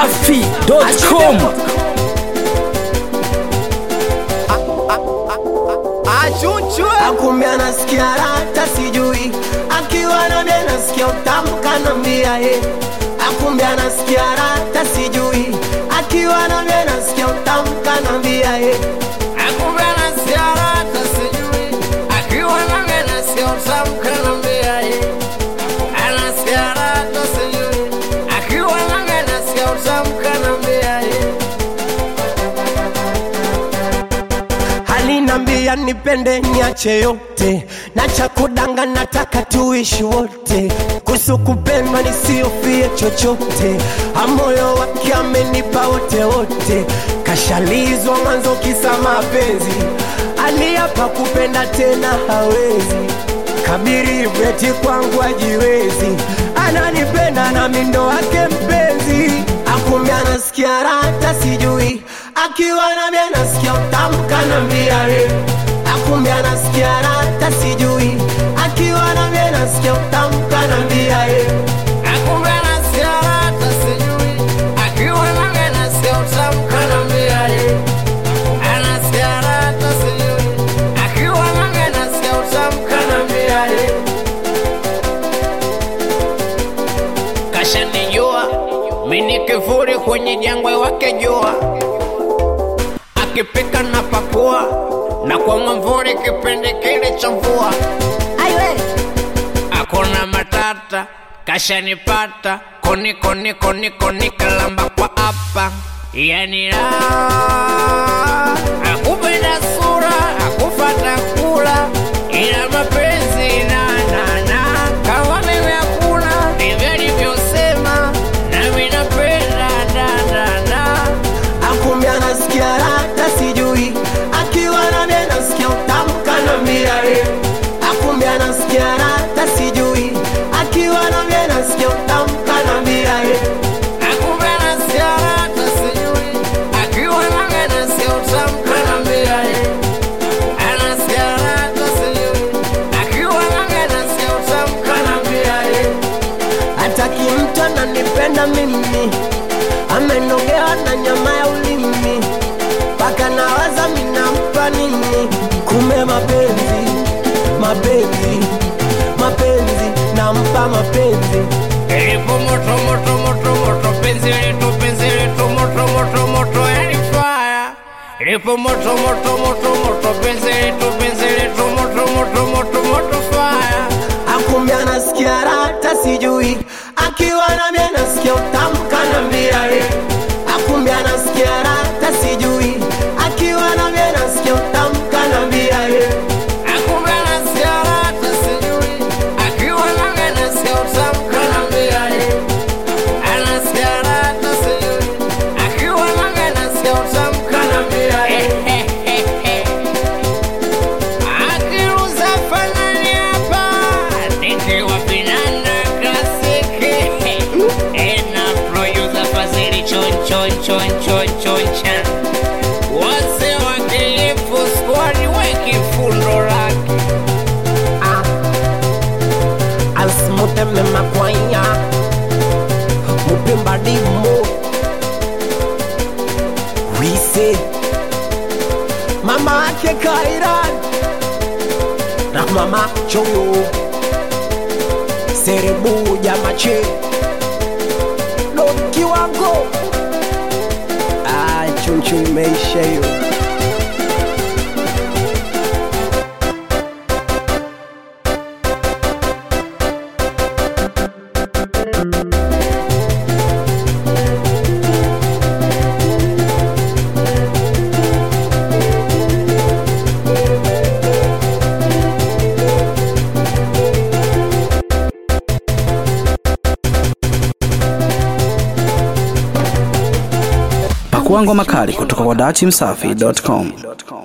dachimsafi.com akumbe anasikia rata sijui akiwa nami anasikia utamu kanambia ye akumbe anasikia rata sijui akiwa nami anasikia utamu kanambia ye Akumbe anasikia rata sijui akiwa nami anasikia utamu kanambia ye anasikia rata sijui akiwa nami anasikia utamu kanambia ye alinambia nipende niache yote na cha kudanga nataka tuishi wote kuhusu kupendwa nisiofie chochote amoyo wake amenipa wote wote kashalizwa mwanzo kisa mapenzi aliapa kupenda tena hawezi kabiri veti kwangu ajiwezi ananipenda na mindo wake mpenzi akumbe anasikia rata sijui akiwa nami anasikia utamu kanambia we akumbe anasikia rata sijui akiwa nami anasikia utamu kanambia ye Akumbe anasikia rata sijui akiwa nami anasikia utamu kanambia ye anasikia rata sijui akiwa nami anasikia utamu kanambia ye kashanijua mini kivuli kwenye jangwa wake jua akipika na pakua na kwa mwamvuli kipindi kile cha mvua akona matata kashanipata koni koni koni koni kalamba kwa hapa yani la akupenda sura akufata kula ila mapenzi na na na kama mimi hakuna ndivyo alivyosema nami napenda da da da akumbe anasikia rata sijui akiwa nami anasikia utamu kanambia ye akumbe anasikia rata sijui akiwa nami anasikia utamu kanambia ye Akumbe anasikia rata sijui akiwa nami anasikia utamu kanambia ye anasikia rata sijui akiwa nami anasikia utamu kanambia ye hataki mtu ananipenda mimi amenogewa na nyama ya ulimi mpaka nawaza minampa nini kume mapenzi mapenzi mapenzi nampa mapenzi Ilipo moto moto moto moto penzi letu penzi letu moto moto moto yani fire Ilipo moto moto moto moto penzi letu penzi letu moto moto moto moto fire akumbe anasikia rata sijui akiwa nami anasikia utamu kanambia ye akumbe anasikia rata sijui akiwa nami anasikia utamu kanambia ye Akumbe anasikia rata sijui akiwa nami anasikia utamu kanambia ye anasikia rata sijui akiwa nami anasikia utamu kanambia ye akiruza fanani hapa nikiwa vinanda klasiki ena producer fazili chon chon chon chon chon chan wase wakilifu squad weki fundo lake asmuteme makwanya mupimba dimo wise mama ake kairan na mama choyo serebu jamache don kiwango ah, chunchu imeisha hiyo Pakua ngoma kali kutoka kwa dachimsafi.com.